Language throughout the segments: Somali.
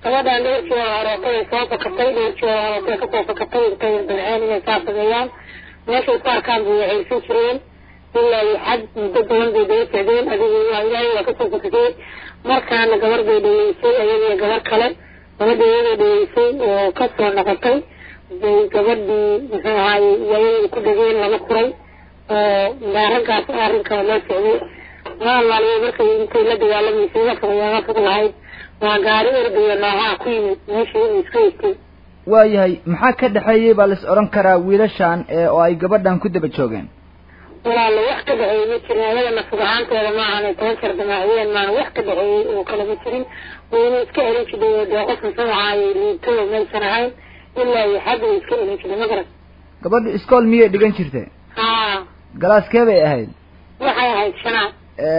gabadhaan dhowrkii horeetay ay soo fakatay dhowrkii horeetay kasoo fakatay intay dabceen inay saa sameeyaan meeshay ku arkaan bay waxaysan jireen ilaa iyo xad muddo badan bay daba socdeen adigu waa ilaahay waa kasoo fakatay markaana gabar bay dhaweysay ayadiyo gabar kale gabadha iyada dhaweysay oo kasoo noqotay bay gabadhii muxuu ahaaye iyayada ku dhageen lama kuray oo raggaas arrinkaba loo socday maalaaliyo markay intay la dagaalamaysay wafayaga fog lahayd waa gaari ordayo noohaa ku yimid meeshii uu iska egtay waayahay maxaa ka dhexeeyey baa lais odhan karaa wiilashan ee oo ay gabadhan ku daba joogeen walaalo wax ka dhexeeyey ma jirin ayada nafsad ahaanteeda maahan toban jeer damaaciyeen maana wax ka dhexeeyey oo kale ma jirin wayna iska elin jiday oo dee qof muxuu ahaaye liitado maysan ahayn ilaa iyo xad way iska elin jiday ma garan gabadha iskool miyay dhigan jirtay haa galaaskee bay ahayd waxay ahayd shanaad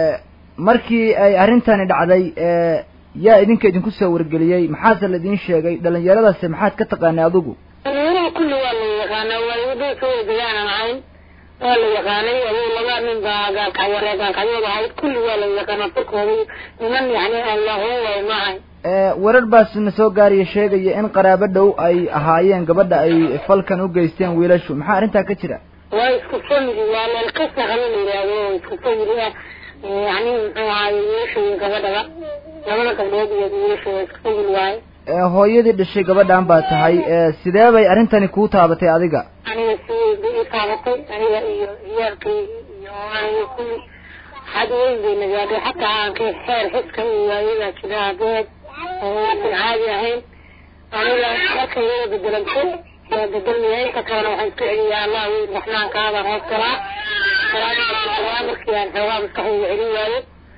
markii ay arrintani dhacday yaa idinka idinku soo wargeliyey maxaase laidin sheegay dhalinyaradaasi maxaad ka taqaanay adigu dhalinyarada kulli waa la yaqaanaa waa wadada soo wadagaanan ahayn waa la yaqaanay adigu laba nin baa gaalkacyare gaalkacyood ahayd kulli waa la yaqaanaa firkooda niman yani aan lahuun waay ma ahayn warar baas na soo gaariya sheegaya in qaraabo dhow ay ahaayeen gabadha ay falkan u geysteen wiilashu maxaa arrintaa ka jira waa isku family waa leelkasa qaba la yidhaahdo oo isku family ah yani muxuu ahaaye wiilasha iyo gabadhaba labada gabdhood iyo wiilasha waa isku family waaye hooyadii dhashay gabadhan baa tahay sidee bay arrintani kuu taabatay adiga aniga si weyn bay ii taabatay aniga iyo ciyaalkaygi iyo aniga kulli xad weyn bay nagaadhay xataa aankay xeer xiska iyo waayadaa jira abeed oo aysan caadi ahayn aniga marka iyada bedelanto waa bedelmaya inta kalena waxaan isku celiyaa allah weyn raxmaankaabaan hoos galaa salaada markii aan xoogaa maskaxdayda celin waayo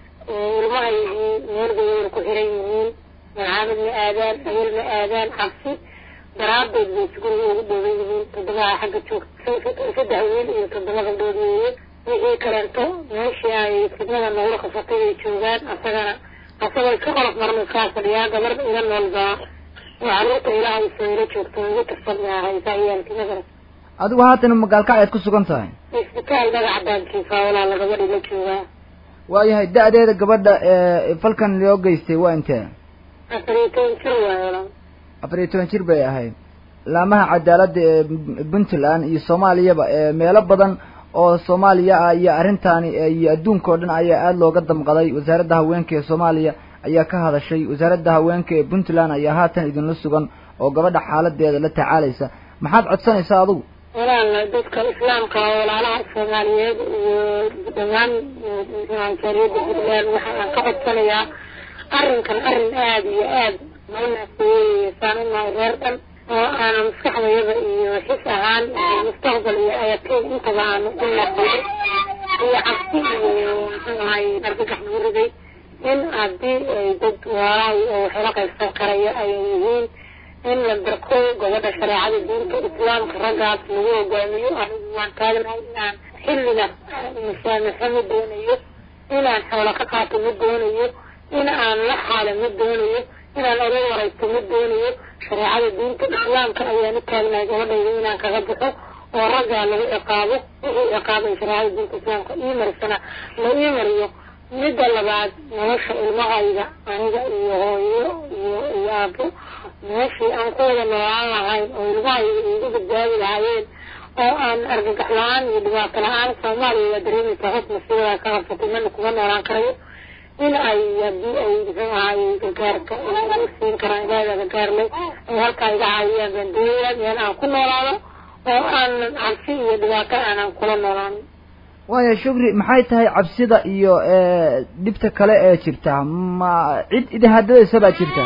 ilmahaygii meel bay wayna ku xiran yihiin maxaamad ma aadaan awel ma aadaan cabsi daraadeed bay guriga ugu dhooban yihiin toddobaha xagga joogta saddex wiil iyo toddoba gabdhood weeye wixii kaleento meeshii ay fidnada noogla qafatay bay joogaan asagana asagoo iska qolof marna iskaa fadhiyaa gabar ila nool baa oo carruurta ilaahay soo ila joogto ugu tirsan baa haysaa ciyaalkii magara adigu haatan magaalkac ayaad ku sugan tahay isbitaal dhagax baankiisa walaala gabadhi la joogaa waayahay da-deeda gabadha falkan loo geystay waa intee afar iyo toban jir waay walaal afar iyo toban jir bay ahayd laamaha cadaaladda ee puntland iyo soomaaliyaba meelo badan oo soomaaliya ah iyo arrintaani iyo adduunka oo dhan ayaa aada looga damqaday wasaaradda haweenka ee soomaaliya ayaa ka hadashay wasaaradda haweenka ee puntland ayaa haatan idinla sugan oo gabadha xaaladeeda la tacaalaysa maxaad codsanaysaa adigu walaal dadka islaamka walaalaha soomaaliyeed iyo dhammaan jaariyadda puntland waxa aan ka codsanayaa arrinkan arrin aada iyo aada noo naaseeyey saan unahay reer dhan oo aana maskaxdayada iyo xis ahaan iyo mustaqbal iyo ayatiin intaba aanu u naqday iyo cabsi iyo muxuu ahay argagax nagu riday in haddii ay dad walaalahay oo waxala qaybsan karaya ay yihiin in la darko gabadha shareecada diinta islaamka raggaas lagu hogaamiyo anigu waan taagnahay inaan xillina musaamaxo ma doonayo inaan xoola ka qaato ma doonayo in aan la xaalo ma doonayo inaan oga waraysto ma doonayo shareecada diinta islaamka ayaan u taagnahay gabadhayda inaan kaga baxo oo raggaa lagu ciqaabo wixii ciqaabay shareecada diinta islaamka ii marisana la ii mariyo midda labaad nolosha ilmahayga aniga iyo hooyo iyo iyo aabo meeshii aan ku wada noolaan lahayn oo ilmahayga iigu badbaadi lahaayeen oo aan argagax la-aan iyo dhibaato la-aan soomaaliya waa dareemaysaa hoos masiibada ka qabsatay mana kuma noolaan karayo in ay haddii ay muxuu ahaay gargaarka u siin karaan ilaahay gargaar leh ay halkaa iga caawiyaan baan doonaya meel aan ku noolaado oo aan cabsi iyo dhibaato aanan kula noolaan waaya shukri maxay tahay cabsida iyo dhibta kale ee jirta ma cid idahadadaysa baa jirta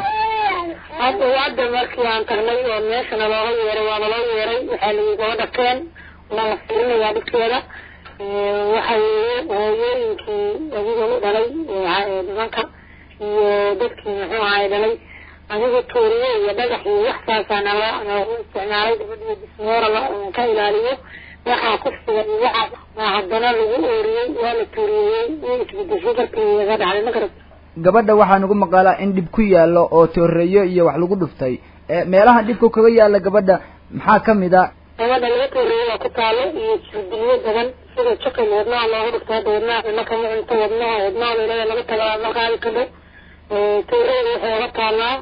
hadda hadda markii aan tagnay oo meeshana looga yeeray waaba loo yeeray waxaa layi gabadha keen waa la fiirinayaa dhibkeeda waxa weeye hooyooyinkii adiga u dhalay nimanka iyo dadkii muxuu ahay dhalay adiga tuuriye iyo dhagax iyo wax saasaana loo noogu isticmaalay gabadhiyo bismoora la ka ilaaliyo waxaa kufsiga iyo waxaa waa haddana lagu ooriyey waa la tuuriyeyey way isbedeshay dartii iga dhacday ma garat gabadha waxaa nagu maqaalaa in dhib ku yaallo oo tooreeyo iyo wax lagu dhuftay meelaha dhibka kaga yaalla gabadha maxaa kamid a gabadha laga tooreeyo waa ku taalo iyo jirdilyo badan sida jaqil wadnaha looga dhufto hadda wadnaha cunno kama cunto wadnaha wadnaha meelada laga tagaa ma qaadi kadho tooreeda waxay oga taalaa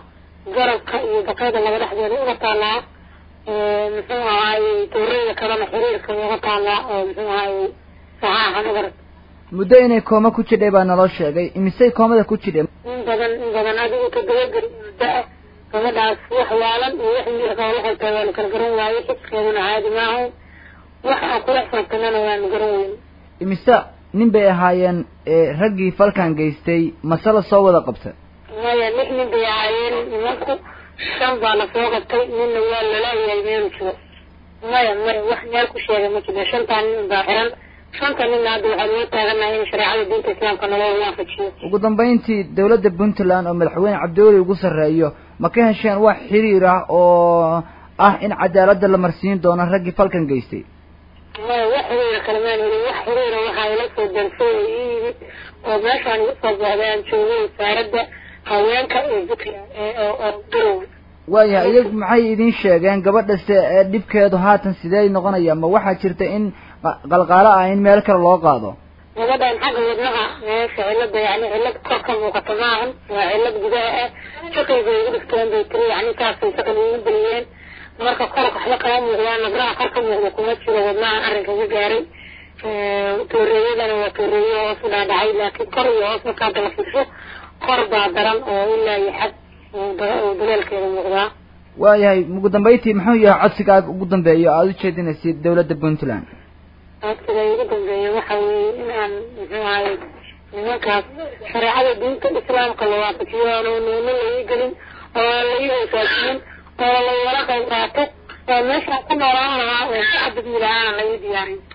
garabka iyo baqayda laga dhexdeeda uga taalaa muxuu ahaayey tuureyda kalena xiriirka uga taalaa oo muxuu ahaayey saxaaxa magarad muddo inay kooma ku jidhay baa naloo sheegay imisay koomada ku jidhay in badan in badan adigu todobageri muddo-ah gabadhaas wax waalan iyo wax miirkaa waxay tahay waanu kala garan waaye xiskeeduna caadi maaha wax aan kula xisaabtanana waanu garan weyn imise nin bay ahaayeen raggii falkan geystay mase la soo wada qabta maya lix nin bay ahaayeen nimanku shan baa la soo qabtay ninna waa lalayahay meelu jiro maya maya wax meel ku sheegay ma jiro shantaa nin baa xiran shanta ninna hadda waxaa loo taaganahay in shareecada diinta islaamka naloo waafajiyo ugu dambayntii dawladda puntland oo madaxweyne cabdiweli ugu sarreeyo ma ka hesheen wax xiriir ah oo ah in cadaaladda la marsiin doono raggii falkan geystay maya wax xiriira kalamaan helin wax xiriira waxaa ila soo darsay oo ii yimid oo meeshaan igu soo baxday aan joogay wasaaradda haweenka ee puntland oo garowe waayahay iyagu maxay idin sheegeen gabadhase ee dhibkeedu haatan sidee noqonaya ma waxaa jirta in qalqaalo ah in meel kale loo qaado gabadhan xagga wadnaha meesha cilada yani cilad kor ka muuqata maahan waa cilad gudaha ah shaqayga igu dhigteen bay tiri yani saasay shaqan igu geliyeen marka kor waxba kama muuqdaan nabraha kor ka muuqda kuma jiro wadnahan arrinka iga gaaray tooreeyadana waa tooreeye hoos u dhaadhacay laakiin kor iyo hoos marka hadda la fiirsho kor baa daran oo ilaa iyo xad daleelkeeda muuqdaa waayahay ugu dambayntii muxuu yahay codsigaaga ugu dambeeyo aada u jeedinaysid dawladda puntland codsiga ugu dambeeya waxa weeye in aan muxuu ahay nimankaas shareecada diinta islaamka la waafajiyo aanu nuuno laii gelin oo aan laii hoosaasinin oo lawala qayb qaato oo meeshaan ku noolaan lahaa oo si cadad milahaana laii diyaarin